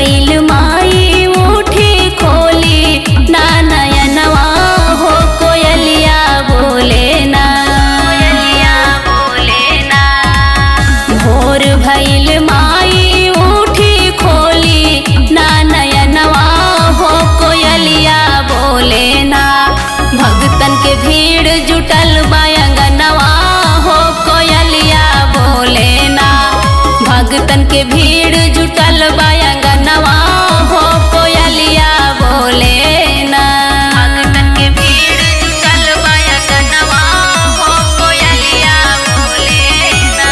भइल माई उठी खोली ना नयनवा हो कोयलिया बोले ना कोयलिया बोले ना भोर भइल माई उठी खोली ना नयनवा हो कोयलिया बोले ना भगतन के भीड़ जुटल बायंगनवा हो कोयलिया बोले ना भगतन के भीड़ जुटल बायंगनवा हो कोयलिया बोले ना भगतन के भीड़ जुटल बायंगनवा हो कोयलिया बोले ना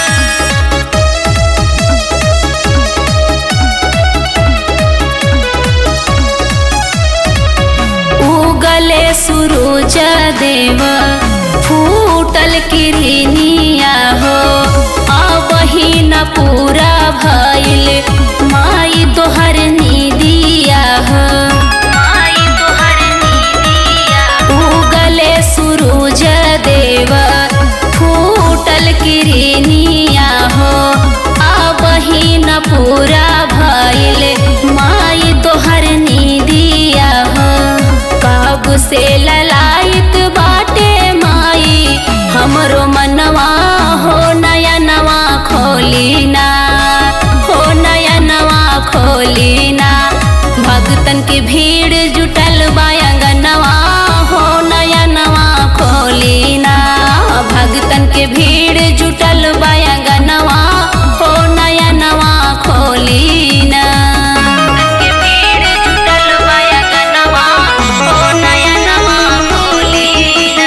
उगले सुरुज देव फूटल किरनिया हो अबही न पूरा भइल माई तोहर निदिया हो माई तोहर निदिया उगले सुरुज देव फूटल किरनिया हो अबही न पूरा भइल माई तोहर निदिया हो कब से ललायत बाटे माई हमरो मनवा हो नया नवा खोली ना हो नया नवा खोली ना भगतन की भीड़ जुटल बायंगनवा हो नया नवा खोली ना भगतन के भीड़ जुटल बायंगनवा हो नया नवा खोली ना के भीड़ जुटल बायंगनवा हो नया नवा खोली ना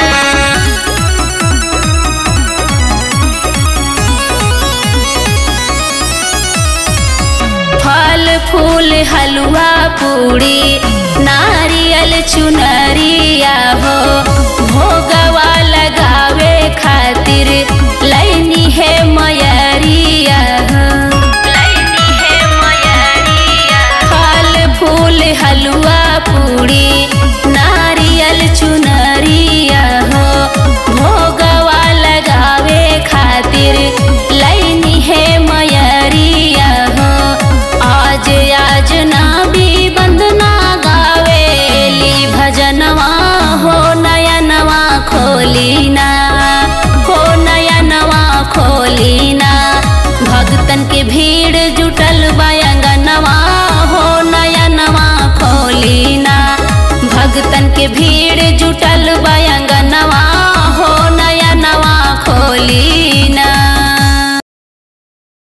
फल फूल हलवा पूड़ी नारियल चुनरिया हो भोगवा लगावे खातिर लैनी है मयरिया हो लैनी है मयरिया फल फूल हलवा पूड़ी नारियल चुनरिया हो भोगवा लगावे खातिर लैनी है मयरिया हो आज आज ना भी बंदना गावेली भजनवा हो नया नवा खोली ना हो नया नवा खोली ना भगतन के भीड़ जुटल बायंगनवा